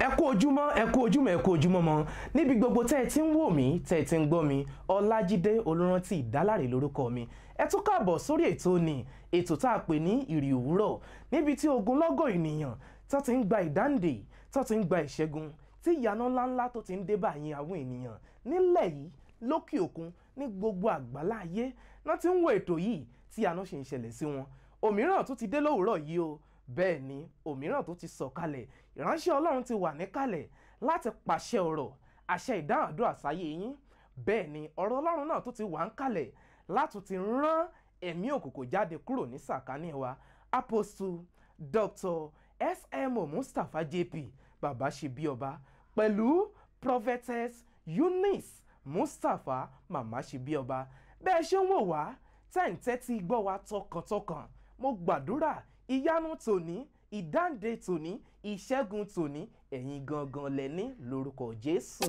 ẹ kú ojúmọ́ ẹ kú ojúmọ́ ẹ kú ojúmọ́ mọ́ níbi gbogbo tẹ́ ẹ ti ń wò mí tẹ́ ẹ ti ń gbọ́ mi ọlájídé olórántí ìdálárè lórúkọ mi ẹ tún káàbọ̀ sórí ètò ni ètò tá a pè ní ìrì òwúrọ̀ níbi tí ogunlọ́gọ̀ ènìyàn tó ti ń gba ìdáǹdè tó ti ń gba ìṣẹ́gun tí ìyanu ńláńlá tó ti ń dé báyìí àwọn ènìyàn nílẹ̀ yìí lókè òkun ní gbogbo àgbálá ayé náà ti ń wo ètò yìí tí ìyanu ṣe ń ṣẹlẹ̀ sí wọn òmíràn tún ti dé lówùúrọ̀ yìí o bẹ́ẹ̀ ni òmíràn tó ti sọ̀kalẹ̀ ìránṣẹ́ ọlọ́run ti wà níkàlẹ̀ láti pàṣẹ ọ̀rọ̀ àṣẹ ìdáhùn àdúrà sáyé yín bẹ́ẹ̀ ni ọ̀rọ̀ ọlọ́run náà tó ti wà ń kalẹ̀ láti ti rán ẹ̀mí òkùnkùn jáde kúrò ní sàkání wa apostle dr smo mustapha jp bàbá ṣe bí ọba pẹ̀lú prophetess eunice mustapha màmá ṣe bí ọba bẹ́ẹ̀ ṣe ń wò wá tẹ́ǹtẹ́tí gbọ́ wa tọkàntọkàn mo gbàdúrà ìyanu tòní ìdáǹdè tòní ìṣẹ́gun tòní ẹ̀yin gangan lẹ́ni lórúkọ jésù.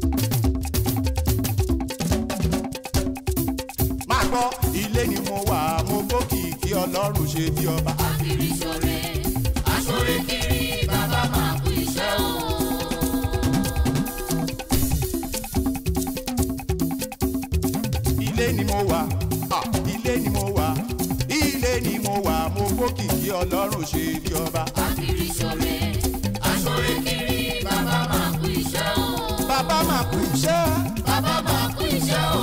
máa gbọ́ ilé ni mo wà mo gbókìkí ọlọ́run ṣe bí ọba. kiri ṣore aṣore kiri bàbá máa kú iṣẹ́ o. ilé ni mo wà ah, ilé ni mo wà ilé ni mo wà mo gbókìkí ọlọ́run ṣe bí ọba. kiri ṣore aṣore kiri bàbá máa kú iṣẹ́ o. bàbá máa kú iṣẹ́ bàbá máa kú iṣẹ́ o.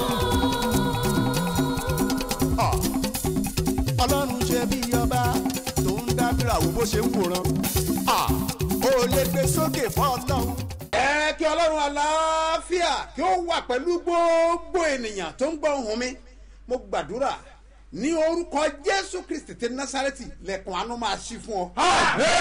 ah, ọlọ́run ṣe bí ọba tó ń dábìrà wo bó ṣe ń wòran ah, ó lè gbé sókè fún ọlọ́run. ẹ kí ọlọ́run àlàáfíà kí ó wà pẹ̀lú gbogbo ènìyàn tó ń gbọ́ ohùn mi mo gbàdúrà ní orúkọ jésù kristi ti násàrẹ́tì lẹ́kùn àánú máa ṣí fún ọ.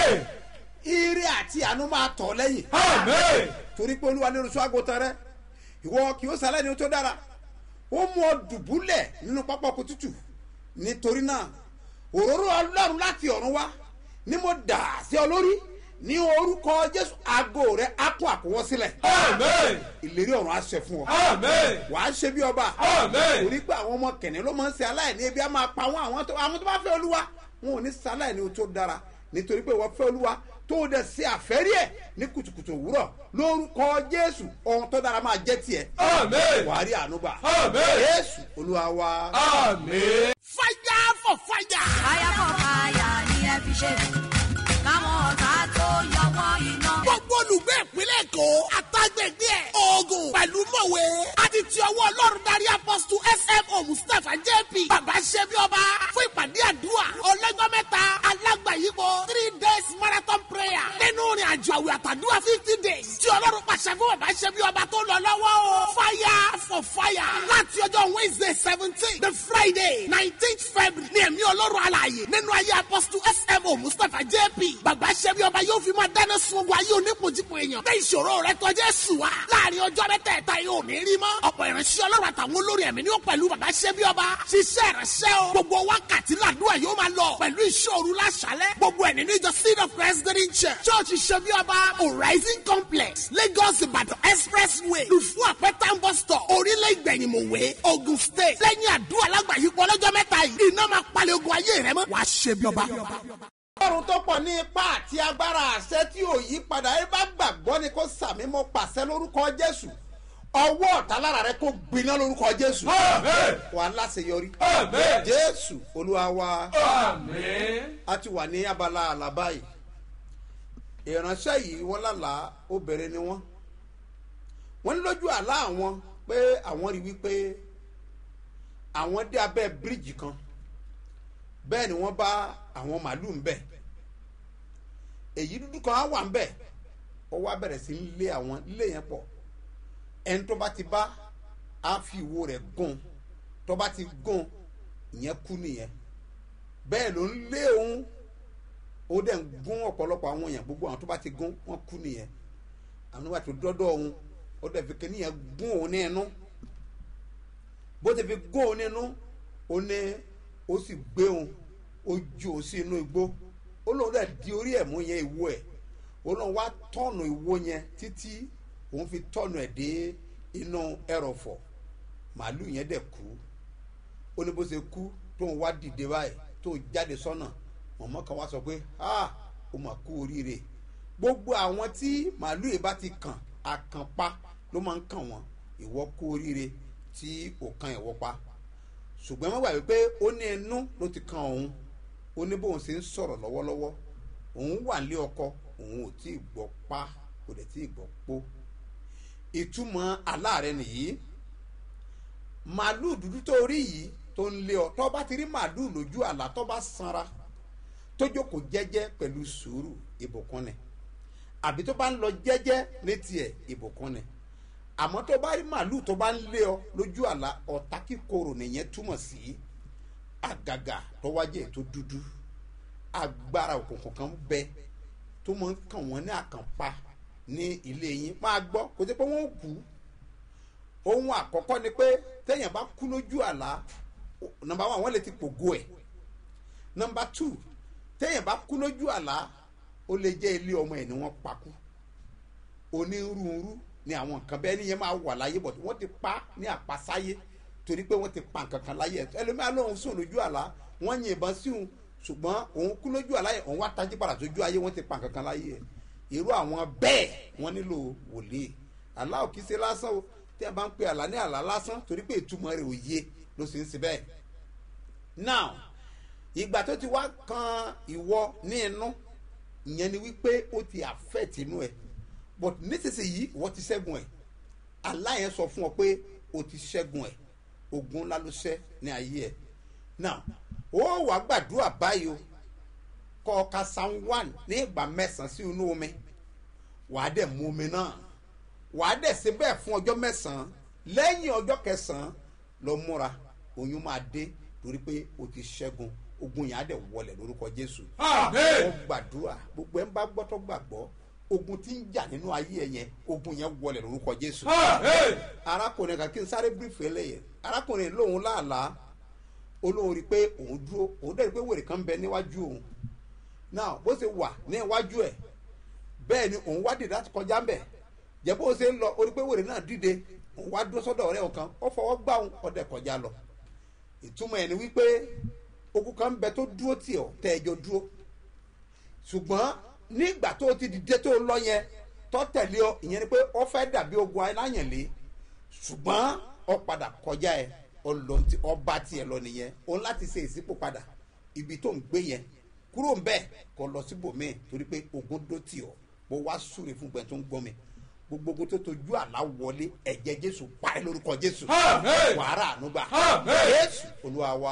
ire àti àánú máa tọ̀ ọ́ lẹ́yìn. torí pé olúwa ní olùṣọ́ àgùntàn rẹ ìwọ kì í sálẹ̀ ní o tó dára ó mú ọ dùbúlẹ̀ nínú pápá ọkọ̀ tútù nítorí náà òróró ọlọ́run láti ọ̀run wá ni mo dà sí ọ lórí ní orúkọ jésù aago rẹ á kún àkúwọ́ sílẹ̀ ìlérí ọ̀run á ṣẹ fún ọ wà á ṣe bí ọba torí pé àwọn ọmọ kẹ̀ní ló máa ń ṣe aláìní ebi á máa pa wọn àwọn tó àwọn tó bá fẹ́ olúwa wọn ò ní ṣe aláìní o tó dára nítorí pé wọ́n fẹ́ olúwa tó o dẹ̀ ṣe àfẹ́rí ẹ̀ ní kùtùkùtù òwúrọ̀ lórúkọ jésù ohun tó dára máa jẹ́ tiẹ̀ wà á rí àánú gbà jésù olúwa wa. fire for fire. fire for fire ni ẹ fi ṣe káwọn ọ̀tá tó yọ wọ́n iná. gbogbo olùgbé ìpínlẹ̀ èkó àtàgbègbè ẹ̀ oògùn pẹ̀lú mọ̀wé àti ti ọwọ́ ọlọ́run darí apọ́sítù smo mustapha jp bàbá ṣẹ́bi ọba fún ìpàdé àdúrà ọlọ́jọ́ mẹ́ta alágbàyípo three days marathon prayer nínú ìrìn àjò àwẹ̀ àtàdúrà fifty days tí ọlọ́run pàṣẹ fún bàbá ṣẹ́bi ọba tó lọ lọ́wọ́ o fire for fire láti ọjọ́ wednesday seventeen the friday nineteenth february ní ẹ̀mí ọlọ́run alààyè nínú ayé apọ́sítù smo mustapha jp bàbá ṣẹ́bi ọba yóò fi máa dáná sun ogun ayé onípojúpo èèyàn bẹ́ẹ̀ ìṣòro rẹ tọ́jú ẹ̀sùn wa láàrin ọjọ́ mẹ́tẹ̀ẹ̀ta yóò ní rí mọ́ ọ̀pọ̀ ìránṣẹ́ ọlọ́run àtàwọn olórí ẹ̀mí ni ó pẹ̀lú bàbá ṣẹ́bi ọba ṣiṣẹ́ ìránṣẹ́ o gbogbo wákàtí làdúrà yóò máa lọ pẹ̀lú ìṣòro láṣálẹ̀ gbogbo ẹ̀ nínú ìjọ seed of christ green church church ṣẹ́bi ọba horizon complex lagos ìbàdàn expressway lùfú àpẹtàn bus stop orílẹ̀ ìgbẹ̀yìnmọ̀wé ogun state lẹ́yìn àdúrà lágbàáyípo ọlọ́jọ́ mẹ́ta yìí iná máa palẹ̀ ogun ayé rẹ mọ́ wàá ṣẹ́bi ọba ọlọ́run tó pọ̀ ní ipá àti agbára àṣẹ tí ò yí padà ẹ bá gbàgbọ́ ni kó sàmì mo pàṣẹ lórúkọ jésù ọwọ́ ọ̀tá lára rẹ kó gbiná lórúkọ jésù wà á láṣeyọrí jésù olúwa wa a ti wà ní abala àlàbá yìí ìránṣẹ́ yìí wọ́n lálàá obìnrin ni wọ́n wọ́n ní lójú àlá àwọn pé àwọn rí wípé àwọn dé abẹ́ bíríìjì kan bẹ́ẹ̀ ni wọ́n bá àwọn màálù ń bẹ̀ èyí dúdú kan á wà ń bẹ̀ ó wá bẹ̀rẹ̀ sí í lé àwọn ilé yẹn pọ̀ ẹni tó bá ti bá á fi ìwo rẹ̀ gún tó bá ti gún ìyẹn kú nìyẹn bẹ́ẹ̀ ló ń lé òun ó dẹ̀ ń gún ọ̀pọ̀lọpọ̀ àwọn èèyàn gbogbo àwọn tó bá ti gún wọ́n kú nìyẹn àwọn bá ti dọ́dọ̀ òun ó dẹ̀ fi kíní yẹn gún òun ní ẹnu bó ti fi gún òun ní ẹnu ó ní ó sì gbé òun ó ju òun sí inú igbó ó lóun dẹ̀ di orí ẹ̀ mú yẹn ìwo ẹ̀ ó lóun wá tọ́nù ìwo yẹn títí òun fi tọ́nù ẹ̀ dé inú ẹrọ̀fọ̀ màálù yẹn dẹ̀ kú ó ní bó ṣe kú tóun wá dìde báyìí tóun jáde sọ́nà mọ̀mọ́ kan wá sọ pé ah ó mà kú oríire gbogbo àwọn tí màálù yìí bá ti kàn àkànpá ló máa ń kàn wọ́n ìwọ kú oríire tí ò kan ìwọ pa ṣùgbọ́n má gbàgbé pé ó ní inú ló ti kan òun ó ní bóun ṣe ń sọ̀rọ̀ lọ́wọ́lọ́wọ́ òun wà nílé ọkọ òun ò tí ì gbọ́ pa kò dẹ̀ tí ì gbọ́ pó ìtumọ̀ aláàrẹ nìyí màálù dúdú tó rí yìí tó ń lé ọ tó bá ti rí màálù lójú àlá tó bá sanra tó jókòó jẹ́jẹ́ pẹ̀lú sùúrù ìbùkún ni àbí tó bá ń lọ jẹ́jẹ́ létí ẹ̀ ìbùkún ni àmọ́ tó bá rí màálù tó bá ń lé ọ lójú àlá ọ̀tá kíkorò nìyẹn túmọ̀ sí àgàgà tó wájẹ́ tó dúdú agbára òkùnkùn kan bẹ tó máa ń kàn wọ́n ní àkànpá ní ilé yín máa gbọ́ kò sí pé wọ́n kú ohun àkọ́kọ́ ni pé téèyàn bá kú lójú àlá nọmba one wọ́n lè ti pògo ẹ̀ nọmba two téèyàn bá kú lójú àlá ó lè jẹ́ ilé ọmọ ẹ̀ ni wọ́n pa kú onírúurú ni àwọn nǹkan bẹ́ẹ̀ nìyẹn máa wà láyé bọ̀ wọ́n ti pa ní àpasáyé torí pé wọ́n ti pa nǹkan kan láyé ẹ̀ ẹlòmíràn lóun sùn lójú àlá wọ́n yìnbọn sí òun ṣùgbọ́n òun kú lójú àlá yẹn òun wá tají padà sójú ayé wọ́n ti pa nǹkan kan láyé ẹ̀ irú àwọn bẹ́ẹ̀ wọ́n nílò wòlíì àlá ò kí ṣe lásán o tí a bá ń pe àlá ní àlá lásán torí pé ìtumọ̀ rẹ̀ ò yé ló sì ń ṣe bẹ́ẹ̀ now ìgbà tó ti wá kan ìwọ ní inú ìyẹn ni wípé ó ti affect inú ẹ but nísinsìnyí ìwọ ti ṣẹ́gun ẹ̀ àlá yẹn sọ fún ọ pé o ti ṣẹ́gun ẹ̀ ogun ńlá ló ṣẹ́ ní ayé ẹ̀ now ó wàá gbàdúrà báyìí o kọ́ ọ ka psalm one ní ìgbà mẹ́sàn-án sí inú omi wàá dẹ̀ mú omi náà wàá dẹ̀ ṣe bẹ́ẹ̀ fún ọjọ́ mẹ́sàn-án lẹ́yìn ọjọ́ kẹsàn-án lọ múra oyún máa dé torí pé o ti ṣẹ́gun ogun yẹn á dẹ̀ wọlẹ̀ lórúkọ jésù. ó gbàdúrà gbogbo ẹ̀ ń bá gbọ́tọ́ gbàgbọ́ ogun tí ń jà nínú ayé ẹ̀ yẹn ogun yẹn wọlẹ̀ lórúkọ jésù. arákùnrin kan kí n sáré bírífù ẹlẹ́yẹ arákùnrin lòun láàlá olóhùn rí i pé òun dúró òun dẹ̀ rí i pé wèrè kan ń bẹ níwájú òun náà bó ṣe wà ní iwájú ẹ̀ bẹ́ẹ̀ ni òun wá dìde láti kọjá ń bẹ̀ jẹ́ bó ṣe ń lọ orí pé wèrè náà dìde òun wá dúró sọ́dọ̀ ọ̀rẹ́ ọ̀kan ó fọwọ́ gbá òun ọ̀dẹ̀ kọjá lọ ìtumọ̀ ẹ̀ ni wípé ogun kan bẹ tó dúró tì ọ́ tẹ́ ẹjọ́ dúró ṣùgbọ́n nígbà tó ti dìde tó lọ yẹn tó tẹ̀lé ọ ìyẹn ni pé ó fẹ́ dàbí ogun aláyànlé ṣùgbọ́n ọ padà kọjá ẹ ọba tiẹ̀ lọ nìyẹn òun láti ṣe ìsípò padà ibi tó ń gbé yẹn kúrò ń bẹ́ẹ̀ kọ lọ síbòmíì torí pé ogun dó tì ọ́ mo wá súre fún gbẹ tó ń gbọ́ mi gbogbo ogun tó tojú àlá wọlé ẹ̀jẹ̀ jésù parí lórúkọ jésù wàhálà ànúgbà jésù olúwa wa.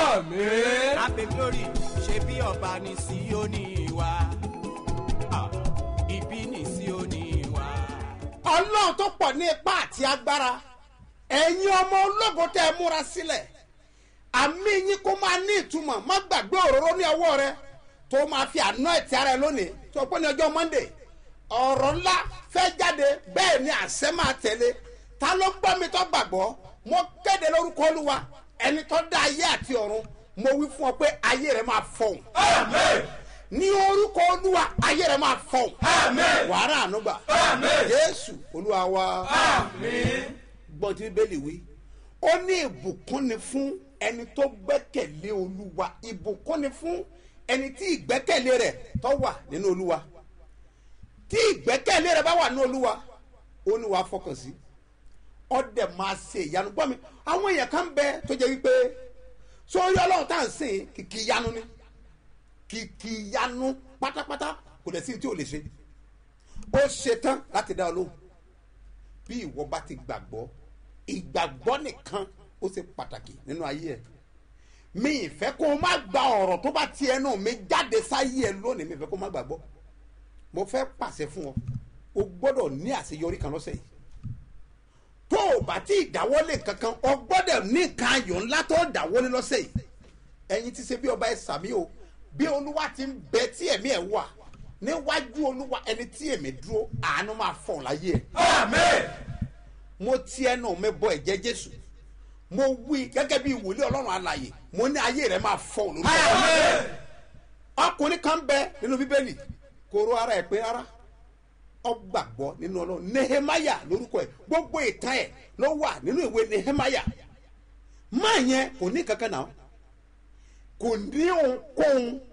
Happy glory ṣe bí ọba ní Síónì wa. Ah, Ibi ní Síónì wa. ọlọ́run tó pọ̀ ní ipá àti agbára ẹ̀yin ọmọ ológo tẹ́ ẹ múra sílẹ̀ àmì yín kó máa ní ìtumọ̀ má gbàgbé òróró ní ọwọ́ rẹ tó máa fi àná ẹ̀tì ara ẹ lónìí tó pé ní ọjọ́ monday ọ̀rọ̀ ńlá fẹ́ jáde bẹ́ẹ̀ ni àṣẹ máa tẹ̀lé ta ló gbọ́ mi tó gbàgbọ́ mo kéde lórúkọ olúwa ẹni tó dá ayé àti ọ̀run mo wí fún ọ pé ayé rẹ máa fọhùn. ní orúkọ olúwa ayé rẹ máa fọhùn. wàhálà ànúgbà jésù olúwa wa gbọ́n tí bíbélì wí ó ní ìbùkún ni fún ẹni tó gbẹ́kẹ̀lé olúwa ìbùkún ni fún ẹni tí ìgbẹ́kẹ̀lé rẹ̀ tó wà nínú olúwa tí ìgbẹ́kẹ̀lé rẹ̀ bá wà nínú olúwa ó ní wàá fọkàn sí ọdẹ máa ṣe ìyanu gbọ́ mi àwọn èèyàn kan bẹ tó jẹ́ wípé sórí ọlọ́run tá à ń sìn kìkì ìyanu ni kìkì ìyanu pátápátá kò dẹ̀ sí tí ò lè ṣe ó ṣetán láti dá ọ lóhùn bí ìwọ bá ti gbàgbọ́ ìgbàgbọ́ nìkan ó ṣe pàtàkì nínú ayé ẹ mi ìfẹ́ kó o má gba ọ̀rọ̀ tó bá ti ẹnu mi jáde sáyé ẹ lónìí mi ìfẹ́ kó o má gbàgbọ́ mo fẹ́ pàṣẹ fún ọ o gbọ́dọ̀ ní àṣeyọrí kan lọ́sẹ̀ yìí tó o bá tí ì dáwọ́lé kankan o gbọ́dọ̀ ní nǹkan ayọ̀ ńlá tó o dáwọ́lé lọ́sẹ̀ yìí ẹ̀yin ti ṣe bí ọba ẹ̀ sàmí o bí olúwa ti ń bẹ tí ẹ̀mí ẹ̀ wà níwájú olúwa ẹni tí èmi dúró àánú máa fọ̀ láyé ẹ̀. mo ti ẹnu mi bọ ẹ̀jẹ̀ jésù mo wí gẹ́gẹ́ bí wòlíì ọlọ́run alàyè mo ní ayé rẹ̀ máa fọ̀ lórúkọ ọkùnrin kan bẹ nínú bíbélì kóró ara ẹ̀ pé ara ọgbàgbọ́ nínú ọlọ́run nehemaya lórúkọ ẹ̀ gbogbo ìtàn ẹ̀ ló wà nínú ìwé nehemaya máa yẹn kò ní kankan náà kò ní ohunkóhun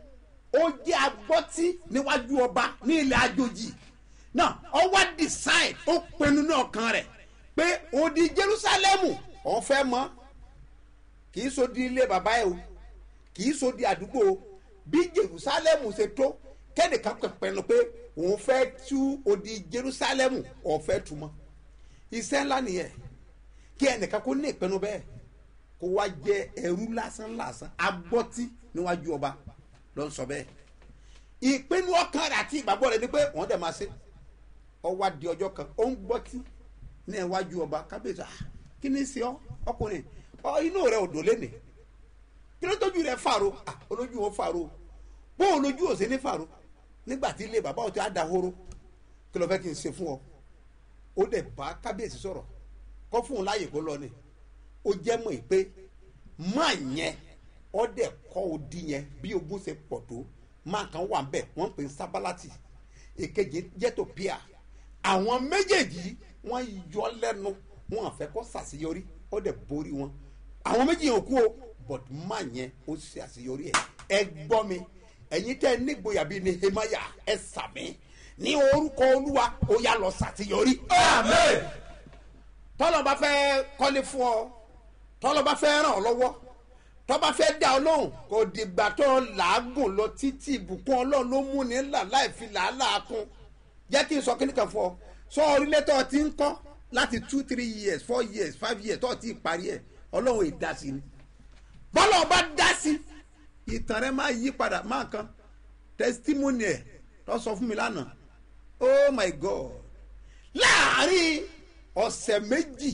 ó jẹ́ agbọ́tí níwájú ọba ní ilẹ̀ àjòjì náà ọwọ́ decide ó pinnu ní ọkàn rẹ̀ pé odi jerusalemu òun fẹ́ mọ́ kì í so di ilé bàbá ẹ o kì í so di àdúgbò o bí jerusalemu ṣe tó kẹ́nìkan pẹ̀pẹ̀nu pé òun fẹ́ tú odi jerusalemu òun fẹ́ tú mọ́ iṣẹ́ ńlá nìyẹn kí ẹnìkan kó ní ìpinnu bẹ́ẹ̀ kó wá jẹ ẹrú lásán lásán agbọ́tí níwájú ọba ló ń sọ bẹ́ẹ̀ ìpinnu ọkàn rẹ̀ àti ìgbàgbọ́ rẹ̀ ni pé wọ́n dẹ̀ máa ṣe ọwọ́ adi ọjọ́ kan ó ń gbọ́tí ní iwájú ọba kábíyèsí ah kí ni ṣe ọ ọkùnrin ọ inú rẹ ò dò lẹ́nìí kí ló tójú rẹ fàrọ ah olójú wọn fàrọ bó olójú ò sí ní fàrọ nígbà tí ilé bàbá òtí àdàhóró kí ló fẹ́ kí n ṣe fún ọ ó dẹ̀ bá kábíyèsí sọ̀rọ̀ kọ́ fún un láàyè kó lọ ni ó jẹ́ mọ̀ pé máa yẹn ó dẹ̀ kọ́ odi yẹn bí ogun ṣe pọ̀ tó máa kan wà bẹ́ẹ̀ wọ́n ń pè ní sábàlátì èkejì jẹ́tò píà àwọn méjèèjì wọ́n yọ lẹ́nu wọn àfẹ́ kọ́ sàṣeyọrí ó dẹ̀ borí wọn àwọn méjì yẹn ò kú o but máa yẹn ó ṣe àṣeyọrí ẹ̀ ẹ gbọ́ mi ẹ̀yin tẹ́ ẹ nígboyà bíi ní hemaya ẹ sàmì ní orúkọ olúwa ó yá lọ ṣàṣeyọrí. amen tọ́lọ́ bá fẹ́ kọ́lé fún ọ tọ́lọ́ bá fẹ́ ràn ọ́ lọ́wọ́ tọ́ bá fẹ́ dá ọ lóhùn kò dìgbà tó làágùn lọ títí ìbùkún ọlọ́run ló mú ní là láì fi làálàá kún jẹ́ kí n sọ kíní kan fún ọ sọ orílẹ̀ tó ti ń kọ́ láti two three years four years five years tó ti parí ẹ̀ ọlọ́run ìdásí ni bọ́lá ọba dá sí ìtàn rẹ máa yí padà máa kan testimony ẹ̀ tó sọ fún mi lánàá oh my god láàárín ọ̀sẹ̀ méjì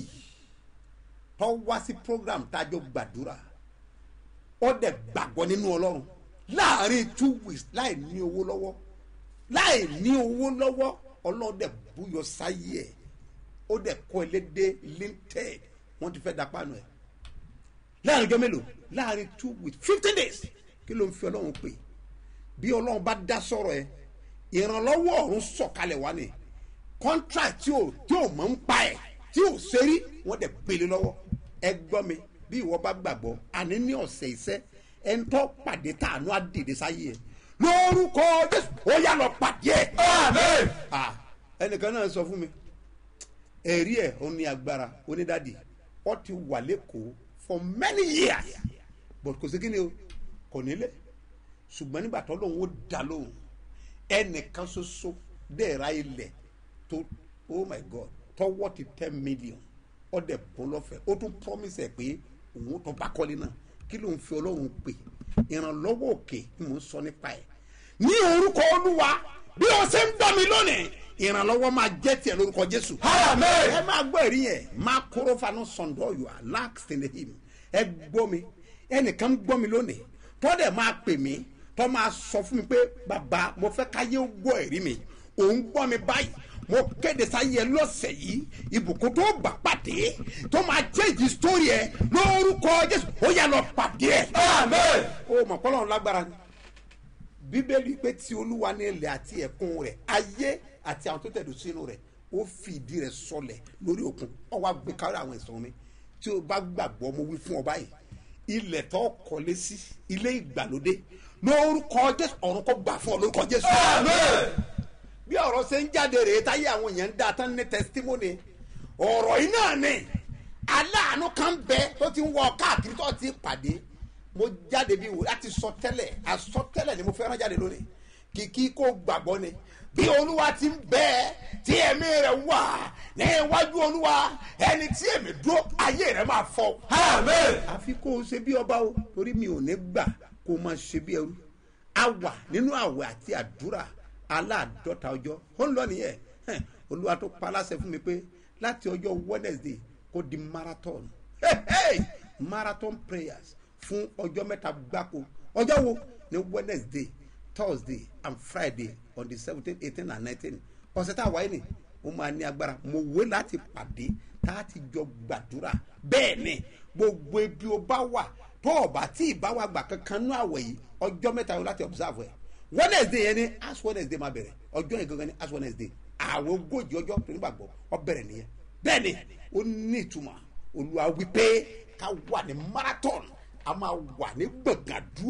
tó wá sí program tájọ gbàdúrà ó dẹ̀ gbàgbọ́ nínú ọlọ́run láàrin two weeks láì ní owó lọ́wọ́ láì ní owó lọ́wọ́ ọlọ́run dẹ̀ búyọ sáyé ẹ̀ ó dẹ̀ kọ́ ẹlẹ́dẹ́ linted wọ́n ti fẹ́ da pánu ẹ̀ láàrin ọjọ́ mélòó láàrin two weeks fifteen days kí ló ń fi ọlọ́run pè bí ọlọ́run bá dá sọ̀rọ̀ ẹ̀ ìrànlọ́wọ́ ọ̀run sọ̀kalẹ̀ wá ni contract tí ò tí ò mọ̀ ń pa ẹ̀ tí ò sẹ́rí wọ́n dẹ̀ gbélé lọ́wọ́ ẹ gbọ́ mi bí ìwọ bá gbàgbọ́ àní ní ọ̀sẹ̀ iṣẹ́ ẹ ń tọ́ pàdé tàánú àdèdè sáyé ẹ lórúkọ jésù ó yà lọ pàdé ẹ. amen. ẹnìkan náà sọ fún mi ẹ̀rí ẹ̀ ó ní agbára onídàdì ó ti wà lẹ́kọ̀ọ́ for many years but kò sí kí ni o kò nílé ṣùgbọ́n nígbà tó lóun ó dá lóhùn ẹnìkan ṣoṣo dẹ́ẹ̀ra ilẹ̀ tó oh my god tọwọ́ ti ten million ọdẹ bọ́ lọ́fẹ̀ẹ́ ó tún promise ẹ̀ pé òun tó bá kọ́lé náà kí ló ń fi ọlọ́run pè ìrànlọ́wọ́ òkè ni mò ń sọ nípa ẹ̀ ní orúkọ olúwa bí o ṣe ń gbọ́ mi lónìí ìrànlọ́wọ́ máa jẹ́ tiẹ̀ lórúkọ jésù. ẹ máa gbọ́ ẹ̀rí yẹn máa kóró fanu sọ̀ndọ̀ yòó lax in the him ẹ gbọ́ mi ẹnìkan gbọ́ mi lónìí tọ́dẹ̀ máa pè mí tọ́ máa sọ fún mi pé bàbá mo fẹ́ káyé gbọ́ ẹ̀rí mi òun gbọ́ mi báyìí mo kéde sáyé lọ́sẹ̀ yìí ìbùkún tó gbà pàdé tó máa change story ẹ lórúkọ jésù ó yà lọ pàdé ẹ. amen. o mọ̀ kọ́lọ́run lágbára ni bíbélì pé tí olúwa ní ilẹ̀ àti ẹ̀kún rẹ̀ ayé àti àwọn tó tẹ̀dó sínú rẹ̀ ó fi ìdí rẹ̀ sọlẹ̀ lórí òkun ó wá gbé kárí àwọn ẹ̀sán mi tí o bá gbàgbọ́ mo wí fún ọ báyìí ilẹ̀ tó kọ́lé sí ilé ìgbàlódé lórúkọ jésù ọ̀run kò gbà fún ọ lórúkọ jésù. amen bí ọ̀rọ̀ ṣe ń jáde rèé táyé àwọn èèyàn ń dá tán ní testimony ọ̀rọ̀ yìí náà ni aláàánú kan bẹ tó ti ń wọ káàkiri tó ti pàdé mo jáde bí wò láti sọ tẹ́lẹ̀ àsọ tẹ́lẹ̀ ni mo fẹ́ràn jáde lónìí kìkì kó gbàgbọ́ ni bí olúwa ti ń bẹ tí ẹ̀mí rẹ̀ wà ní iwájú olúwa ẹni tí èmi dúró ayé rẹ̀ máa fọ. amen. àfi kó o ṣe bí ọba o torí mi ò ní gbà kó o máa ṣe bí ẹrú a wà nínú àwẹ̀ àti àdúrà aláàdọ́ta ọjọ́ ó ń lọ nìyẹn olúwa tó pa aláṣẹ fún mi pé láti ọjọ́ wednesday kó di marathon hey, hey! marathon prayers fún ọjọ́ mẹ́ta gbáko ọjọ́ wo ní wednesday thursday and friday on the seventeen eighteen and nineteen ọ̀sẹ̀ tá a wáyé ni ó máa ní agbára mo wé láti pàdé tá a ti jọ gbàdúrà bẹ́ẹ̀ ni gbogbo ibi ó bá wà tó ọ̀bà tí ì bá wà gbà kankan nú àwẹ̀ yìí ọjọ́ mẹ́ta yóò láti observe ẹ̀ wednesday yẹn ni ash wednesday máa bẹ̀rẹ̀ ọjọ́ yẹn gangan ni ash wednesday àwọn ogójì ọjọ́ tó nígbàgbọ́ ọ bẹ̀rẹ̀ nìyẹn bẹ́ẹ̀ ni ó ní ìtumọ̀ olúwa wípé ká wà ní marathon a máa wà ní gbọ̀ngàdúrà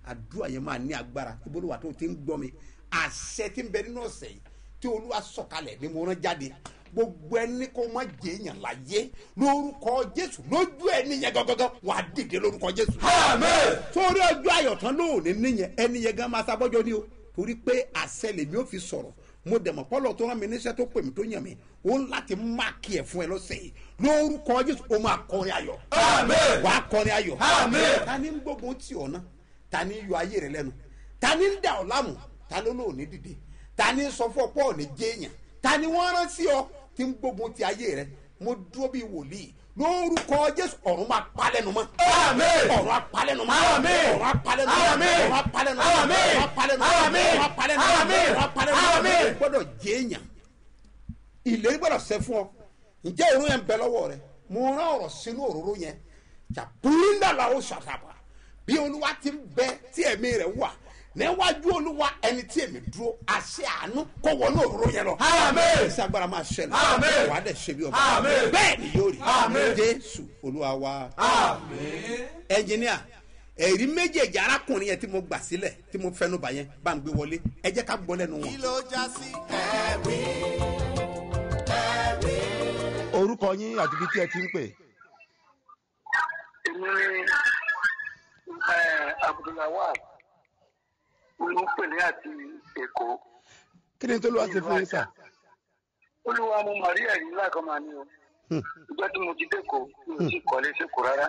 àdúrà yẹn máa ní agbára ibodò wà tó ti ń gbọ́ mi àṣẹ tí ń bẹ nínú ọ̀sẹ̀ yìí tí olúwa sọ̀kalẹ̀ ni mo rán jáde gbogbo ẹni kó má jẹ èèyàn láyé lórúkọ jésù lójú ẹni yẹn gangan wà á dìde lórúkọ jésù. sórí ọjọ́ ayọ̀tán lóòní níyẹn ẹni yẹn gan máa sábọ́jọ́ ni o torí pé àṣẹ lèmi ò fi sọ̀rọ̀ mo dẹ̀mọ̀ pọ́lọ̀ tó rán mi níṣẹ́ tó pè mí tó yàn mí ó ń láti máàkì ẹ̀ fún ẹ lọ́sẹ̀ yìí lórúkọ jésù ó máa kọrin ayọ̀ wàá kọrin ayọ̀ ta ni ń gbógun tì ọ́ náà ta ni ń yọ ayé rẹ lẹ́nu ta ni ń dà ọ́ láàmú ta ló lóò ní dìde ta ni ń sọ fún ọ pé ò ní jéèyàn ta ni wọ́n rán sí ọ tí ń gbógun ti ayé rẹ mo dúró bíi wòlíì lórúkọ jésù ọ̀run máa palẹ̀nu mọ́. ọ̀run apalẹ̀nu mọ́. ọ̀run apalẹ̀nu mọ́. ọ̀run apalẹ̀nu mọ́. ọ̀run apalẹ̀nu mọ́. ọ̀run apalẹ̀nu mọ́. ọ̀run apalẹ̀nu mọ́. o gbọ́dọ̀ jéèyàn ìlérí gbọ́dọ̀ ṣẹ fún ọ ǹjẹ́ òru yẹn ń bẹ lọ́wọ́ rẹ mo rán ọ̀rọ̀ sínú òróró yẹn jàpúrúndàlà ó ṣàtàbà bí olúwa ti ń bẹ tí ẹ̀mí rẹ̀ wà níwájú olúwa ẹni tí èmi dúró àṣẹ àánú kó wọnú òróró yẹn lọ. ẹsẹ agbára máa ṣẹlẹ̀ wà á dẹ̀ ṣe bí ọba bẹ́ẹ̀ ni yóò rí jésù olúwa wa. ẹnjìníà ẹ̀rí méjèèjì arákùnrin yẹn tí mo gbà sílẹ̀ tí mo fẹnu bà yẹn bá ń gbé wọlé ẹ jẹ́ ká gbọ́ lẹ́nu wọn. kí ló já sí. orúkọ yín àti ibi tí ẹ ti ń pè. èmi ni abdulawad ló pè ní àti èkó kí ni tó ló wá ṣe fún yín sà. olúwa mo mà rí ẹ̀rí ńlá kan máa ní o ìjọ tí mo ti dẹ́kọ̀ mi ò sì kọ́lé sẹ́kọ̀ rárá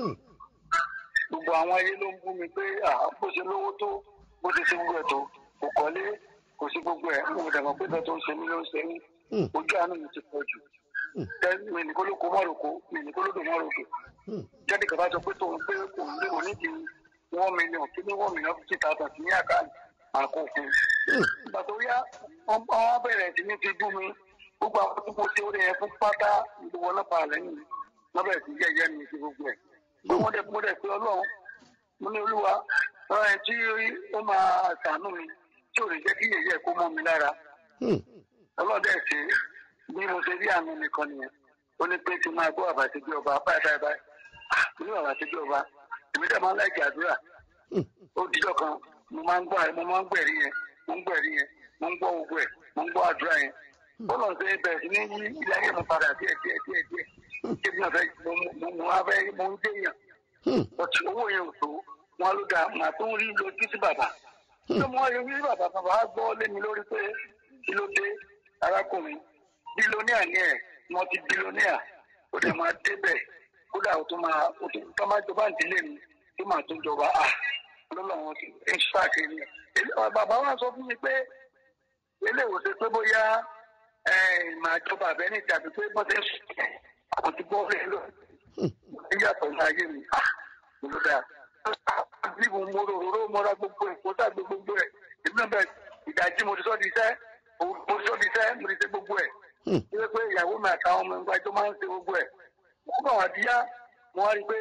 gbogbo àwọn ayé ló ń bú mi pé ah, bó ṣe lówó tó bó ṣe ṣe gbogbo ẹ̀ tó kò kọ́lé kò sí gbogbo ẹ̀ mo dàgbà pé bẹ́ẹ̀ tó ń ṣe mí ló ń ṣe mí ojú àánú mi ti pọ̀ jù mi ní kó ló kó mọ́ròkó mi ní kó ló dùn mọ́ròkó jáde kàbá sọ pé tòun pé òun lé òní di one million kí ní one million fifty thousand sí ní àkáǹtì àkókò ìgbà tó yá wọn wọn bẹ̀rẹ̀ sí ní fi bú mi gbogbo àwọn tó kó tí ó rẹ̀ fún pátá gbogbo wọn náà pa lẹ́yìn mi wọn bẹ̀rẹ̀ sí yẹ̀yẹ́ mi sí gbogbo ẹ̀ pé wọ́n dẹ̀ mo dẹ̀ pé ọlọ́run mo ní olúwa ọ̀rọ̀ ẹ̀ tí ó máa ṣàánú mi tí ò ní jẹ́ kí yẹ̀yẹ́ kó mọ́ mi lára ọlọ́dẹ̀ ṣe bí mo ṣe rí àánú nìkan nìyẹn ó ní pé kí n máa gbọ́ àbàtì bí ọba báyìí báyìí báyìí ah mo ní àbàtì bí ọba èmi dẹ̀ máa ń láìkí àdúrà ó dijọ́ kan mo máa ń gbọ́ mo máa ń gbẹ̀rí yẹn mo ń gbẹ̀rí yẹn mo ń gbọ́ gbogbo ẹ̀ mo ń gbọ́ àdúrà yẹn ó lọ sí bẹ̀rẹ̀ sí ní yí ilé ayé mi padà díẹ̀ díẹ̀ díẹ̀ díẹ̀ kí ni ọ̀fẹ́ mo mo mo wá fẹ́ mo ń déyàn ọtí owó yẹn ò tó wọn ló dáa màá tó ń rí lójú sí bàbá tó mọ ewé bàbá bàbá á gbọ́ lé mi lórí pé kí ló dé arákùnrin bílóníà ni ẹ̀ wọ́n ti bílóníà ó dẹ̀ máa débẹ̀ kódà ó tún máa ó tún tó máa jọba ìdílé mi tó máa tún jọba à lọ́lọ́wọ́n ti ń ṣàkíyèsí bàbá wa sọ fún mi pé eléwo ṣe pé bóyá màá jọba àbẹ́ni tàbí pé bọ́sẹ̀ kò ti bọ́ rẹ̀ lọ níyàtọ̀ ní ayé mi ló dáa bí mo mo rò rò mo ra gbogbo ẹ̀ kó sàgbé gbogbo ẹ̀ èmi náà bẹ̀ ìdájí mo ti sọ́ di iṣẹ́ mo ti sọ́ di iṣẹ́ mo ti ṣe gbogbo ẹ̀ ṣé pé ìyàwó mi àtàwọn ọmọ ìgbà tó máa ń ṣe gbogbo ẹ̀ mo kàn wá díyá mo wá rí i pé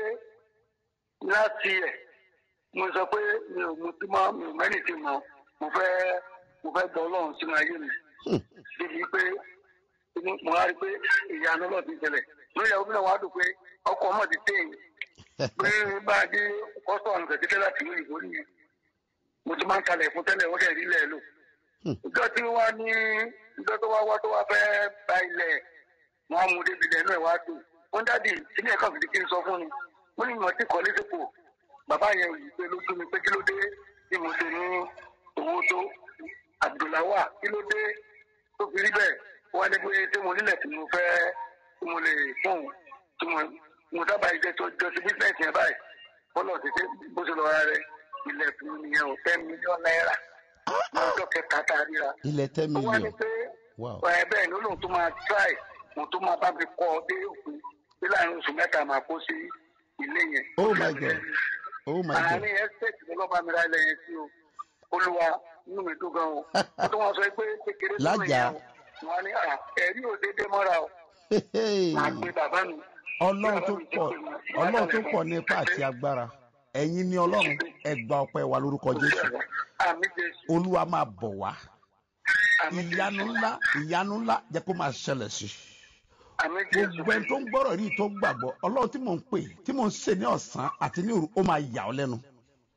láti ẹ̀ mo sọ pé mi ò mo ti mọ mi ò mẹ́rin ti mọ mo fẹ́ mo fẹ́ gbọ́ ọlọ́run sínú ayé mi débi pé mo wá rí i pé ìyanu náà ti ṣẹlẹ̀ lórí ìyàwó mi náà wá dùn pé ọkọ̀ ọmọ ti tẹ̀ yìí pé bá a dé kọ́sọ̀ọ̀nù kẹ̀kẹ́ láti ìlú ìbò nìyẹn mo ti máa ń kalẹ̀ fún tẹ́lẹ̀ ó dẹ̀ rí ilẹ̀ lò ìjọ tí wọ́n ní ìjọ tó wá wá tó wá fẹ́ ba ilẹ̀ wọn á mú débi ilẹ̀ náà wá dùn wọ́n dáàdì sílé ẹ̀kọ́ fìdí kí n sọ fún mi wọ́n ní ìmọ̀ tí kọ́ lẹ́sìkò bàbá yẹn ò yìí pé lójú mi pé kí ló dé tí mo ṣe ní owó tó Abdulawa kí ló dé tó fi rí bẹ́ẹ̀ wọ́n á ní pé tí mo nílẹ̀ tí mo fẹ́ tí mo lè fún tí mo mo sábà jẹ́ tó jọ sí bísíǹsì yẹn báyìí bọ́lá òṣìṣẹ́ bó ṣe lọ ra rẹ ilẹ̀ fún mi yẹn ò ten million naira lọ́jọ́ kẹta tá a ríra. ilẹ̀ ten ó wá ní million pé wow ẹ bẹ́ẹ̀ ni ó lóun tó máa try òun tó máa bá mi kọ́ ọ dé òpin bí láàrin oṣù mẹ́ta máa kó sí ilé yẹn. oh my god oh my god àárín ẹ́sítẹ́ẹ̀tì ló lọ́ba mi ra ilẹ̀ yẹn sí o olúwa inú mi dùn gan o ó tó wọn sọ pé kékeré tó mi Lájà. yẹn o wọn ní à ẹ̀rí ò déédéé mọ́ra o máa gbé bàbá mi. ọlọ́run tó pọ̀ ọlọ́run tó pọ̀ ní ipá àti agbára ẹ̀yin ni ọlọ́run ẹ gba ọpẹ́ wa lórúkọ jésù àmì jésù olúwa máa bọ̀ wá àmì ìyanu jésù ńlá ìyanu ńlá jẹ́ kó máa ṣẹlẹ̀ sí i àmì jésù gbogbo ẹni tó ń gbọ́rọ̀ rí tó gbàgbọ́ ọlọ́run tí mò ń pè tí mò ń ṣe ní ọ̀sán àti ní òru ó máa yà ọ́ lẹ́nu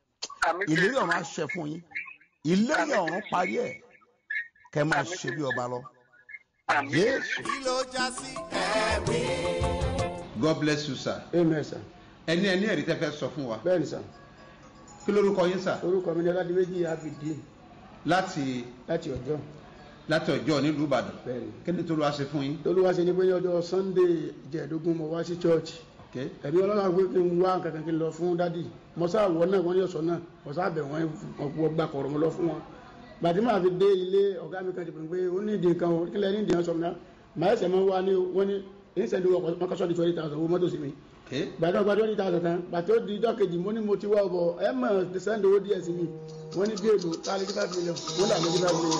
ìlérí ọ̀run á ṣẹ fún yín ìlérí ọ̀run parí ẹ̀ kẹ́ máa ṣe bí ọba lọ jésù. kí ló já sí ẹ̀rí. god bless you sir. amen sir. ẹni ẹni ẹ̀rí tẹ́ fẹ́ sọ fún wa. bẹ́ẹ̀ni sir. kí lórúkọ yín sir. orúkọ mi ni ọládìméjì abidi láti láti ọjọ́. láti ọjọ́ nílùú ìbàdàn. bẹ́ẹ̀ni. kí ni tó ló wá ṣe fún yín. tolúwa ṣe ni pé ní ọjọ́ sunday ìjẹ̀ẹ́dógún mo wá sí church. ẹ̀mí ọlọ́run pé kí n wá kankan kí n lọ fún dádì mo sá wọ náà wọ́n ní ọ̀sán náà mo sá bẹ̀ wọ́n wọ́n gbà kọ̀rọ̀ mo lọ fún wọn. gbàtí màá fi dé ilé ọ̀gá mi kan ti pè pé ó ní ìdí nǹkan o kílẹ̀ ní ìdí nǹkan sọ̀rọ̀ náà màá ẹsẹ̀ máa wá ní wọ́n ní ìṣẹ̀lẹ̀ mọ́kànsọ́ di twenty thousand owó mọ́tò sí mi. gbàtí ọgbà twenty thousand tán gbàtí ó di ijọ́ kejì mo ní mo ti wá ọbọ̀ ẹ mọ̀ sẹ́ńdì owó díẹ̀ sí mi wọ́n ní bí èlò káàlì five million wọ́n là ní five million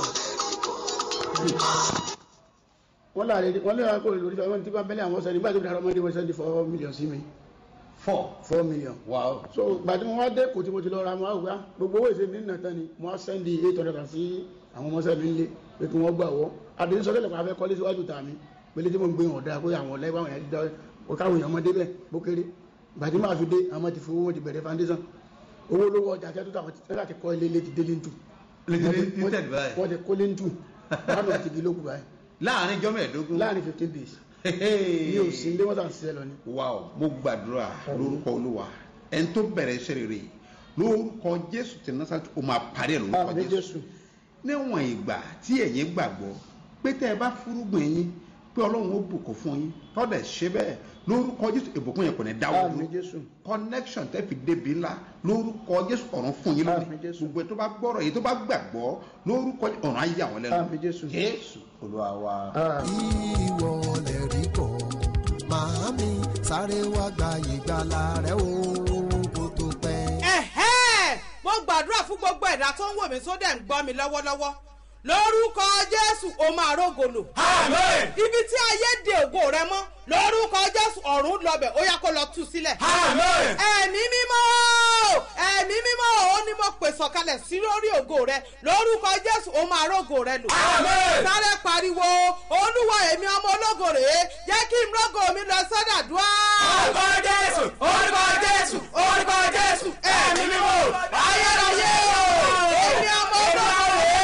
wọ́n láàrin wọ́n lè wá kó lórí fẹ́ wọ́n ti bá bẹ́lẹ̀ àwọn sẹ́ni nígbà tó dára ọmọdé wọ́n sẹ́ni four million sí mi. four four million. wow. so gbàtí mo wá dé kò tí mo ti lọ ra mo wá gbogbo owó ìṣe mi nínú tán ni mo wá sẹ́ndì eight hundred and sí àwọn ọmọ sẹ́mi ńlẹ̀ pé kí wọ́n gbà wọ́ àdéhùn sọ tẹ́lẹ̀ kó a fẹ́ kọ́lé síwájú tà mí pélé tí mo ń gbé wọn dáa pé àwọn ọ̀lẹ́ àwọn ẹ̀dá káwọn èèyàn ọmọdé bẹ́ẹ̀ bó kéré gbàtí máa fi dé àwọn ti fowó wọn ti bẹ̀rẹ̀ foundation owó lówó ọjà tẹ́tù tàwọn tẹ́lẹ̀ ti kọ́ ilé ilé ti délé ntù wọ́n ti kólé ntù báwọn àti igi lókù báyìí láàrin jọ́ mẹ́ẹ̀ẹ́dógún. láàrin fifteen days. mi ò sí ilé wọn tàn ṣiṣẹ́ lọ ni. wow mo gbàdúrà lórúkọ olúwa ẹni tó bẹ̀rẹ̀ iṣẹ́ rere lórúkọ jésù tí nasarati o máa parí ẹ̀ lórúkọ jésù níwọ̀n ìgbà tí ẹ̀yin gbàgbọ́ pé tẹ́ ẹ bá fúrúgbìn yín pé ọlọ́run ó bùkún fún yín tọ́dẹ̀ ṣe bẹ́ẹ̀ lórúkọ jésù ìbùkún yẹn kò ní dáwọ́ dúró connection tẹ́ fi débi ńlá lórúkọ jésù ọ̀run fún yín lónìí gbogbo tó bá gbọ́rọ̀ yìí tó bá gbàgbọ́ lórúkọ ọ̀run á yà wọ́n lẹ́nu jésù olúwa wa. ìwọ lè rí kọ́ màámi sáré wá gba ìgbàlà rẹ o kó tó pẹ́. ẹ̀hẹ́ mo gbàdúrà fún gbogbo ẹ̀dá tó ń wò mí tó dẹ̀ ń gbọ́ mi lọ́wọ́lọ́wọ́ lórúkọ jésù o máa rógolo. Àmín. ibi tí ayé de ògo rẹ mọ́ lórúkọ jésù ọ̀run lọ́bẹ̀ ó yá kó lọ tú sílẹ̀. Àmín. ẹ̀mí mímọ́ ẹ̀mí mímọ́ ó ní mo pè sọ̀kalẹ̀ sí lórí ògo rẹ lórúkọ jésù ó máa rógo rẹ lò. Àmín. sáré pariwo olúwa èmi ọmọ ológo rèé jẹ́ kí n rógo mi lọ sọ́dà dùá. orúkọ jésù orúkọ jésù orúkọ jésù ẹ̀mí mímọ́ ayérayé o èmi ọmọ ológo rèé.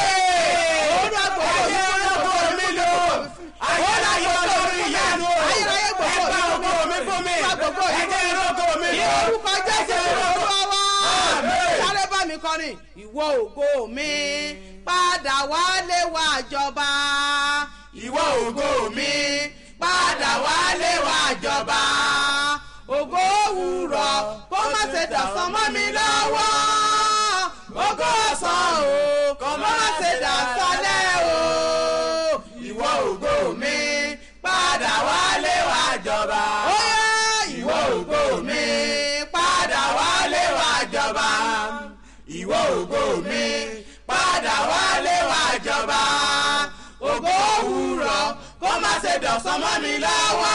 olúwa gbogbo mi ayé ọkọ mi lò ayérayé olórí ìyanu o ayérayé gbogbo ẹgbẹ́ ọkọ mi fún mi gbogbo mi ẹgbẹ́ ọkọ mi ní lò orúkọ jésù olúwa wa sáré bá mi kọrin ìwọ ògo mi padà wálé wá jọba ìwọ ògo mi padà wálé wá jọba ògo òwúrọ̀ kó má ṣe dàsán mọ́ mi lọ́wọ́ ògo ọ̀sán o kó má ṣe dàsálẹ̀ o ìwọ ògo mi padà wálé wá jọba ó yá ìwọ ògo mi padà wálé wá jọba ìwọ ògo mi padà wálé wá jọba ògo òwúrọ̀ kó má ṣe dọ̀sán mọ́ mi lọ́wọ́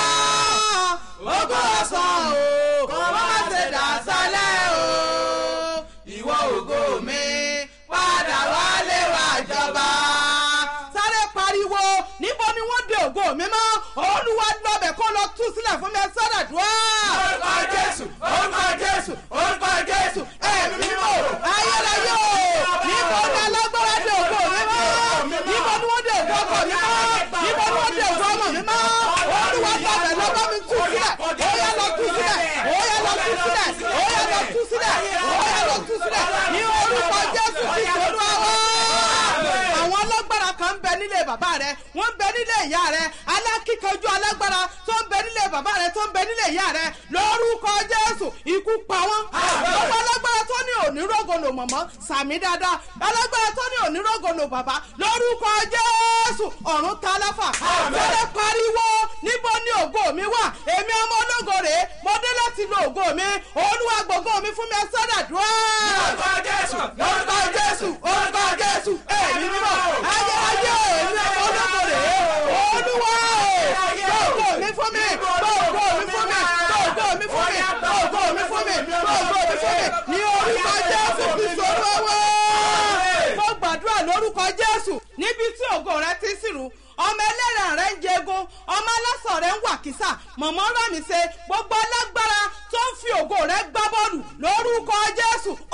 ògo ọ̀sán o kó má ṣe dàsálẹ̀ o ìwọ ògo mi padà wálé wá jọba. sáré pariwo níbo ni wọ́n de ògo mi mọ́ olúwa lọ́bẹ̀ kó lọ tú sílẹ̀ fún mi sọ́dà dùá. orúkọ jésù orúkọ jésù orúkọ jésù ẹ̀mí mímọ́ ayérayé o níbo ni alágbára de ògo mi mọ́ níbo ni wọ́n de ògo ọkọ mi mọ́ níbo ni wọ́n de ògo ọmọ mi mọ́ olúwa lọ́bẹ̀ lọ́bẹ̀ mi tú sílẹ̀ ó yá lọ tú sílẹ̀ ó yá lọ tú sílẹ̀ ó yá lọ tú sílẹ̀ ó yá lọ tú sílẹ̀ ní orúkọ jésù ti sọ́dọ̀ wá àwọn alágbára kan ń bẹ nílé bàbá rẹ wọ́n ń bẹ nílé ìyá rẹ alákìkanjú alágbára tó ń bẹ nílé bàbá rẹ tó ń bẹ nílé ìyá rẹ lórúkọ jésù ikú pa wọ́n. gbogbo alágbára tó ní onírògòlò mọ̀mọ́ sàmì dáadáa alágbára tó ní onírògòlò bàbá lórúkọ jésù ọ̀run táláfà. tẹ́lẹ̀ pariwo níbo ni ògo mi wà èmi ọmọ ológo rèé mo dé láti lo ògo mi olúwa gbogbo mi fún mi ẹ sọ́dà dúró. orúkọ jésù orúkọ jésù orúkọ jésù ẹ̀mí mímọ́ ayé ayé èmi ọmọ ológo rèé olúwa gbogbo mi fún mi gbogbo mi fún mi gbogbo mi fún mi gbogbo mi fún mi gbogbo mi fún mi ní orúkọ jésù kristu olówó. mo gbàdúrà lórúkọ jésù níbi tí ògo rẹ ti sírù ọmọ ẹlẹ́rìn rẹ ń jẹgun ọmọ alásàn rẹ ń wà kísà mọ̀mọ́ rámi ṣe gbogbo alágbára tó ń fi ògo rẹ gbá bọ́ọ̀lù lórúkọ jésù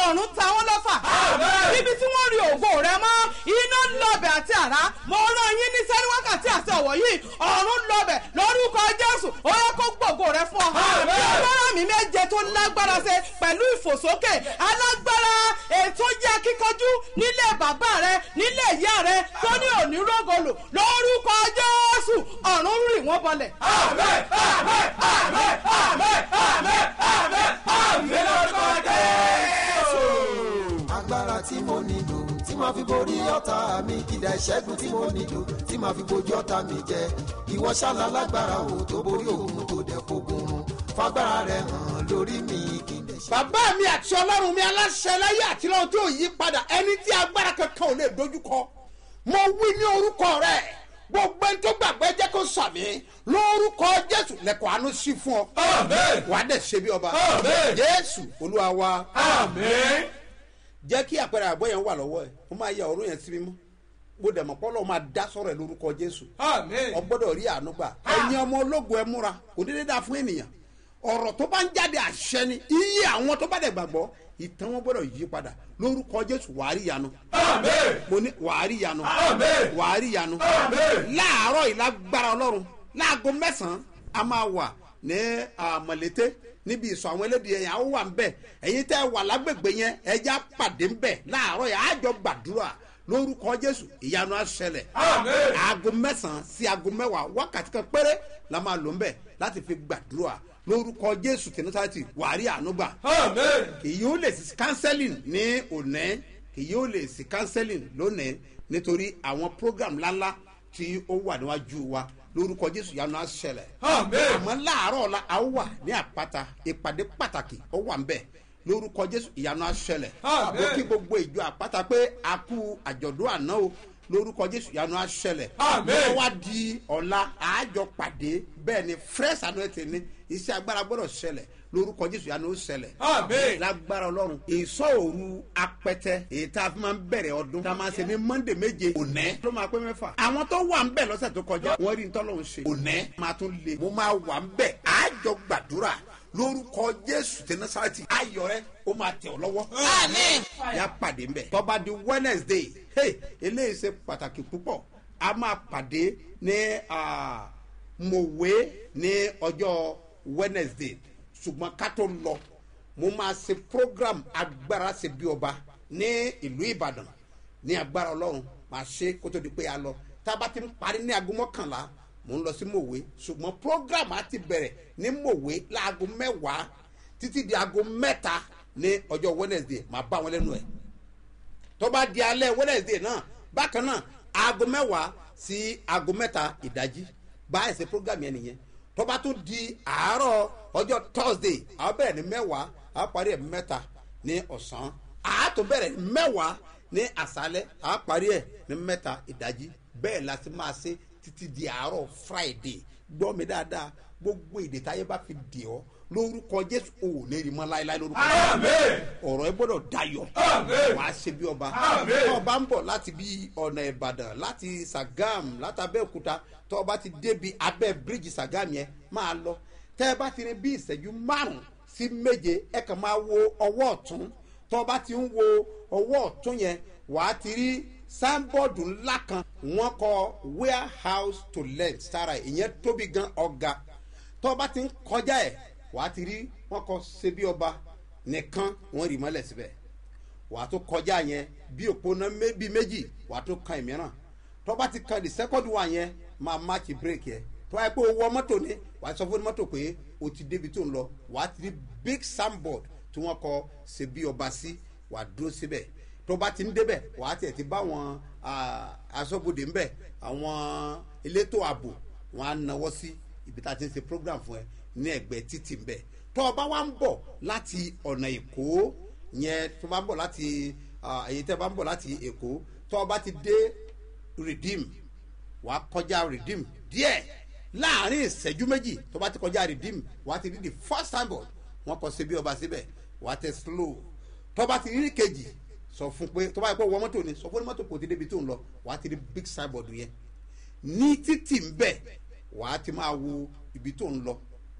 ọ̀run ta wọ́n lọ́fà ibi tí wọ́n rí ògo rẹ mọ́ iná lọ́bẹ̀ àti àrá mo rán yín ní sẹ́ni wákàtí àti ọ̀wọ̀ yìí ọ̀run lọ́bẹ̀ lórúkọ jésù ó yẹ kó gbògo rẹ fún ọ bí ọlọ́run mi méje tó lágbára ṣe pẹ̀lú ìfòsókè alágbára ètò jẹ́ kíkọjú nílé bàbá rẹ nílé ìyá rẹ tó ní òní rògolo lórúkọ jésù ọ̀run rì wọ́n bọlẹ̀. àmín àmín àmín àmín àmín àmín àmín lórúkọ jésù. agbára tí mo nílò tí màá fi borí ọ̀tá mi kìdá ìṣẹ́gun tí mo nílò tí màá fi bojú ọ̀tá mi jẹ ìwọ ṣáàlà lágbára o tó borí òun tó dẹ̀ fogun run fagbára rẹ hàn lórí mi kì í dẹ̀ ṣe. bàbá mi àti ọlọ́run mi aláṣẹ láyé àti lọ́wọ́ tí ò yí padà ẹni tí agbára kankan ò lè dojúkọ mo wí ní orúkọ rẹ gbogbo ẹni tó gbàgbé jẹ́ kó sàmì lórúkọ jésù lẹ́kọ̀ọ́ àánú sí fún ọ wà á dẹ̀ ṣe bí ọba jésù olúwa wa jẹ́ kí àpẹẹrẹ àbọ̀ yẹn wà lọ́wọ́ ẹ̀ ó máa yẹ ọ̀run yẹn sí mímọ́ mo dẹ̀ mọ̀ pọ́lọ́ máa dá sọ̀rọ̀ ẹ̀ lórúkọ jésù ọ gbọ́dọ̀ rí àánú gbà ẹ̀yin ọmọ ológun ẹ múra kò dédé dáa fún ènìyàn ọ̀rọ̀ tó bá ń jáde àṣẹ ni iye àwọn tó bá dẹ̀ gbàgbọ́ ìtàn wọn gbọ́dọ̀ yí padà lórúkọ jésù wàá rí yanu mo ní wàá rí yanu wàá rí yanu láàárọ̀ ìlágbára ọlọ́run láago mẹ́sàn-án a máa wà ní àmọ̀lété níbi ìsọ̀ àwọn elédìí ẹ̀yàn àwọn wà ń bẹ̀ ẹ̀yin tẹ́ wà lágbègbè yẹn ẹja pàdé ń bẹ̀ láàárọ̀ yẹn àjọ gbàdúrà lórúkọ jésù ìyanu àṣẹlẹ̀ aago mẹ́sàn-án sí aago mẹ́wàá wákàtí kan péré la máa lò ń bẹ̀ láti fi gbàdúrà lórúkọ jésù tẹnitati wàrí ànúgbà kì yóò lè sí counseling ní òní kì yóò lè sí counseling lónìí nítorí àwọn program ńláńlá tí ó wà níwájú wa lórúkọ jésù yanu àṣẹlẹ àmọ́ láàárọ̀ la a wà ní àpáta ìpàdé pàtàkì ó wà ń bẹ̀ lórúkọ jésù ìyanu àṣẹlẹ mo kí gbogbo ìjọ àpáta pé a kú àjọ̀dún àná o lórúkọ jésù yanu àṣẹlẹ lọ́wọ́ wá di ọ̀la àájọ pàdé bẹ́ẹ̀ ni fresh anointing ni iṣẹ́ agbára gbọ́dọ̀ ṣẹlẹ̀ lórúkọ jésù yanu ó ṣẹlẹ̀ lágbára ọlọ́run ìsọ òru apẹtẹ èyí tá a fi máa ń bẹ̀rẹ̀ ọdún tá a máa ṣe ní monday méje ònẹ́ ló máa pé mẹ́fà àwọn tó wà ń bẹ̀ lọ́sẹ̀ tó kọjá wọ́n rí ntọ́lọ́run ṣe ònẹ́ máa tún le mo máa wà ń bẹ̀ àájọ gbàdúrà lórúkọ jésù tí nasarati ayọ rẹ ó máa tẹ ọ lọwọ. yà pàdé mbẹ. tọ́ba di wednesday hey, eléyìí ṣe pàtàkì púpọ̀ a máa pàdé ní mòwe ní ọjọ́ wednesday ṣùgbọ́n ká tó lọ mo máa ṣe program agbára ṣe bí ọba ní ìlú ìbàdàn ní agbára ọlọ́run máa ṣe kó tó di pé a lọ tá a bá ti ń parí ní aago mọ́kànlá mò ń lọ sí mòwe ṣùgbọ́n program á ti bẹ̀rẹ̀ ní mòwe láago mẹ́wàá títí di aago mẹ́ta ní ọjọ́ wednesday máa bá wọn lẹ́nu ẹ̀ tó bá di alẹ́ wednesday náà bákan náà aago mẹ́wàá sí aago mẹ́ta ìdájí bá ẹ̀sẹ̀ program yẹn nìyẹn tó bá tún di àárọ̀ ọjọ́ thursday àwọn bẹ̀rẹ̀ ní mẹ́wàá àwọn parí ẹ̀ mẹ́ta ní ọ̀sán àátò bẹ̀rẹ̀ ní mẹ́wàá ní àṣálẹ̀ àwọn parí ẹ̀ ní mẹ́ta ìdájí bẹ́ẹ̀ la ti máa ṣe títí di àárọ̀ friday gbọ́ mi dáadáa gbogbo èdè táyé bá fi dì ọ́ lórúkọ jésù ò ní rí mọ́ láéláé lórúkọ ọ̀rọ̀ ẹ gbọ́dọ̀ dayọ̀ wàá ṣe bí ọba ọba ń bọ̀ láti bí ọ̀nà ìbàdàn láti sagam láti abẹ́òkúta tó ọba ti débi abẹ́ bíríìjì sagam yẹn máa lọ tẹ́ ẹ bá ti rí bí ìṣẹ́jú márùn-ún sí méje ẹ kàn máa wo ọwọ́ ọ̀tún tó ọba ti ń wo ọwọ́ ọ̀tún yẹn wàá ti rí sáńbọ̀dù ńlá kan wọ́n kọ warehouse to let sára ìyẹn tóbi gan ọ̀gá tó ọba ti ń kọjá ẹ̀ wàá ti rí wọ́n kọ ṣe bí ọba nìkan wọ́n rí mọ́lẹ̀ síbẹ̀ wàá tó kọjá yẹn bí òpónà bíi méjì wàá tó kan ìmíràn tó ọba ti kan the second one yẹn máa match break yẹn tó wáyé pé owó mọ́tò ni wàá sọ fún mọ́tò pé o ti débi tó ń lọ wàá ti rí big soundboard tí wọ́n kọ ṣe bí ọba sí wàá dúró síbẹ̀ tó bá ti ń débẹ̀ wà á tiẹ̀ ti bá àwọn aṣọ́bodè ńbẹ̀ àwọn elétò ààbò wọn á nawọ́ sí ibi tá a ti ń ṣe program fún ẹ ní ẹgbẹ́ títì ńbẹ̀ tó o bá wá ń bọ̀ láti ọ̀nà èkó yẹn tó bá ń bọ̀ láti èyí tẹ́ bá ń bọ̀ láti èkó tó o bá ti dé redeem wà á kọjá redeem díẹ̀ láàrin ìṣẹ́jú méjì tó bá ti kọjá redeem wà á ti rí the first time board wọn kọ sí bí ọba síbẹ̀ wà á tẹ slow tó bá ti rí kejì sọ fún pé tó bá yẹ kó wọ mọ́tò ni sọ fún mọ́tò kò ti débi tó ń lọ wàá ti rí big signboard yẹn ní títì ń bẹ̀ wàá ti máa wo ibi tó ń lọ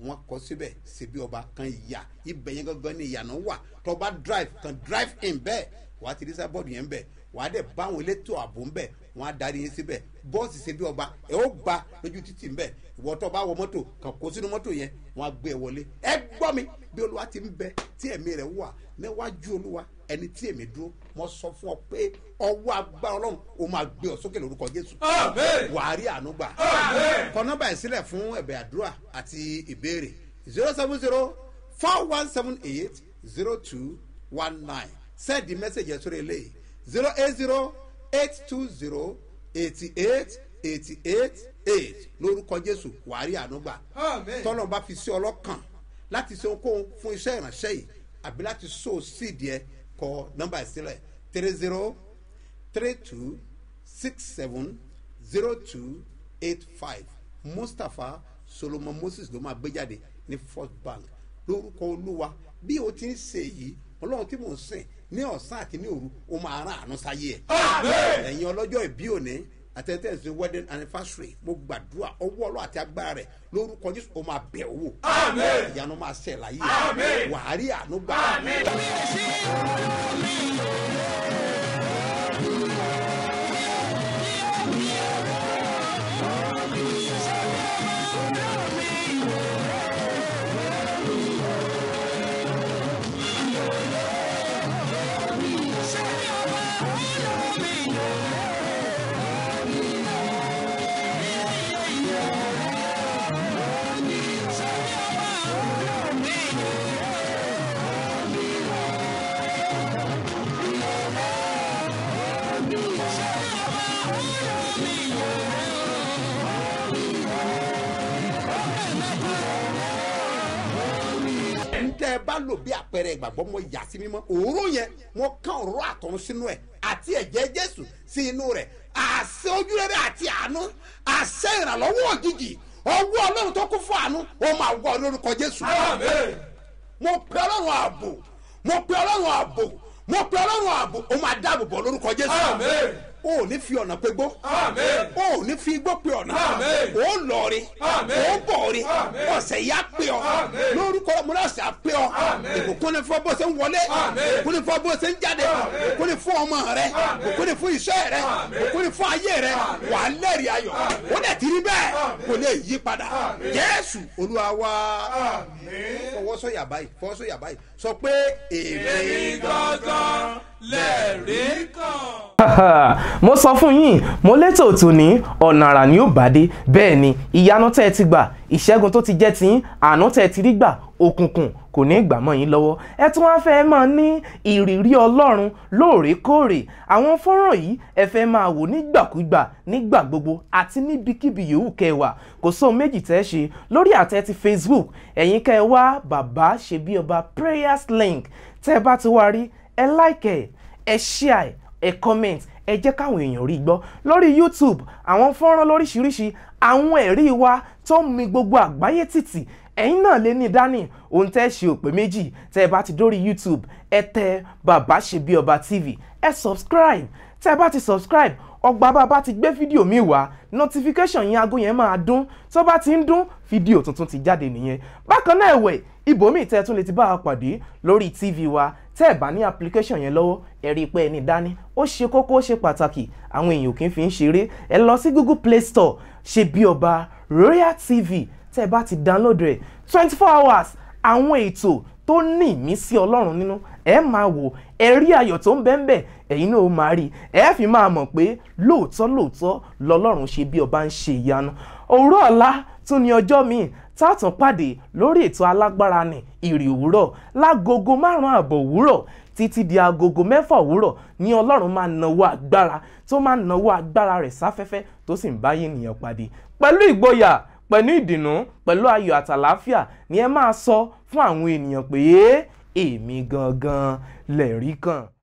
wọn kọ síbẹ̀ síbi ọba kan ìyà ibẹ̀ yẹn gangan ni ìyànà wà tọba drive kan drive in bẹ́ẹ̀ wà á ti rí sábọ́ọ̀dù yẹn bẹ́ẹ̀ wà á dẹ̀ bá àwọn elétò ààbò ń bẹ̀ wọ́n á darí yín síbẹ̀ bọ́ọ̀sì síbi ọba ẹ̀ ó gba lójú títì ń bẹ̀ ìwọ tó bá wọ mọ́tò kàn kó sínú mọ́tò yẹn wọ́n á gbé ẹ wọlé ẹ gbọ́ mi bí olúwa ti ń bẹ tí ẹ̀mí rẹ̀ wà níwájú olúwa ẹni tí èmi dúró mo sọ fún ọ pé ọwọ́ agbára ọlọ́run ó máa gbé ọ sókè lórúkọ jésù wàá rí àánú gbà kọ nọ́mbà yìí sílẹ̀ fún ẹ̀bẹ̀ àdúrà àti ìbéèrè zero seven zero four one seven eight zero two one nine send the message yẹn sórí eléyìí zero eight zero eight two zero eighty eight eighty eight eight lórúkọ jésù wàá rí àánú gbà tọ́lọ́ bá fi sí ọlọ́kàn láti ṣe ohunkóhun fún iṣẹ́ ìránṣẹ́ yìí àbí láti so síìdì ẹ kọ nọ́mbà ìsílẹ̀ three zero three two six seven zero two eight five mustapha solomon moses ló máa gbé jáde ní first bank lórúkọ olúwa bí o ti ń ṣe yìí ọlọ́run tí mò ń sìn ní ọ̀sán àti ní òru o máa rán àánú sáyé ẹ̀ ẹ̀yin ọlọ́jọ́ ìbí òní àtẹ̀tẹ̀sí wedding anniversary mo gbàdúrà ọwọ́ ọlọ́ àti agbára rẹ̀ lórúkọ jésù o máa bẹ̀ owó ìyanu máa ṣẹ̀ láyé wàá rí àánú gbà. ntẹ ẹ bá lò bí àpẹẹrẹ ìgbàgbọ́ mọ yà sí mímọ́ òróró yẹn wọ́n kán òróró àtọ̀run sínú ẹ̀ àti ẹ̀jẹ̀ jésù sí inú rẹ̀ àṣẹ ojúrere àti àánú àṣẹ ìrànlọ́wọ́ òjijì ọwọ́ ọlọ́run tó kún fún àánú ó máa wọ lórúkọ jésù. mo pe ọlọ́run ààbò mo pe ọlọ́run ààbò mo pe ọlọ́run ààbò ó máa dáàbò bọ̀ lórúkọ jésù. o ò ní fi ọ̀nà pe gbó o ò ní fi igbó pe ọ̀nà o ò lọ́ọ̀rì o ò bọ̀ọ̀rì ọ̀sẹ̀ yá pe ọ lórúkọ múlọ̀sẹ̀ á pe ọ ìbùkún ni fún bó ṣe ń wọlé ìbùkún ni fún bó ṣe ń jáde ìbùkún ni fún ọmọ rẹ ìbùkún ni fún iṣẹ́ rẹ ìbùkún ni fún ayé rẹ wà á lẹ́rìí ayọ̀ ó dẹ̀ ti rí bẹ́ẹ̀ kò lè yí padà jésù olúwa wá fọwọ́sọ̀yà báyìí fọwọ́sọ̀yà báyìí sọ pé èmi gangan lẹ́rìí kan. mo sọ fún yín mo létò tòní ọ̀nà àrà ni ó bá dé bẹ́ẹ̀ ni ìyanu tẹ́ ẹ ti gbà ìṣẹ́gun tó ti jẹ́ tiyín àánú tẹ́ ẹ ti rí gbà òkùnkùn kò ní gbà mọ́ yín lọ́wọ́ ẹ tún wá fẹ́ máa ní ìrírí ọlọ́run lóòrèkóòrè àwọn fọ́nrán yìí ẹ fẹ́ máa wò nígbàkúgbà nígbà gbogbo àti níbikíbi yòówù kẹwà kò sóhun méjì tẹ́ ẹ ṣe lórí àtẹ ti facebook ẹ̀yin kẹ́ ẹ wá bàbá ṣe bí ọba prayers link tẹ́ ẹ bá ti wá rí ẹ like ẹ ẹ share ẹ comment ẹ jẹ́ káwọn èèyàn rí gbọ́ lórí youtube àwọn fọ́nrán lóríṣiríṣi àwọn ẹ̀rí wa tó ń mi gbogbo àgbáyé tìtì ẹ̀yin náà lè ní dání ohun tẹ́ ṣe òpè méjì tẹ́ ẹ bá ti dórí youtube ẹ tẹ bàbá ṣe bí ọba tv ẹ subscribe tẹ́ ẹ bá ti subscribe ọgbà bàbá ti gbé fídíò mi wá notification yẹn aago yẹn máa dún tó bá ti ń dún fídíò tuntun ti jáde nìyẹn bákan náà ẹ̀wẹ̀ ibòmíì tẹ́ ẹ tún lè ti bá a pàdé lórí tv wa tẹ́ ẹ bá ní application yẹn lọ́wọ́ ẹ rí i pé ẹni dání ó ṣe kókó ó ṣe pàtàkì àwọn èèyàn kì í fi ń ṣeré ẹ lọ sí google play store ṣe bí ọba royal tv tẹ́ ẹ bá ti download rẹ̀ twenty four hours àwọn ètò tó ní ìmísí ọlọ́run nínú ẹ máa wò ẹ rí ayọ̀ tó ń bẹ́ ń bẹ̀ ẹ̀yin náà ó máa rí ẹ fi máa mọ̀ pé lóòótọ́ lóòótọ́ lọ́lọ́run ṣe bí ọba ń ṣe ìyanu òwúrọ̀ ọ̀la tún ní ọjọ́ míì tààtàn pàdé lórí ètò alágbára ní ìrì òwúrọ̀ lágogo márùn-ún àbọ̀ òwúrọ̀ títí di agogo mẹ́fà òwúrọ̀ ní ọlọ́run máa nawó agbára tó máa nawó agbára rẹ̀ sáfẹ́fẹ́ tó sì ń báyé ènìyàn pàdé pẹ̀lú ìgboyà pẹ̀lú ìdùnnú pẹ̀lú ayọ̀ àtàláfíà ni ẹ máa sọ fún àwọn ènìyàn pé èmi gangan lẹ̀rí kan.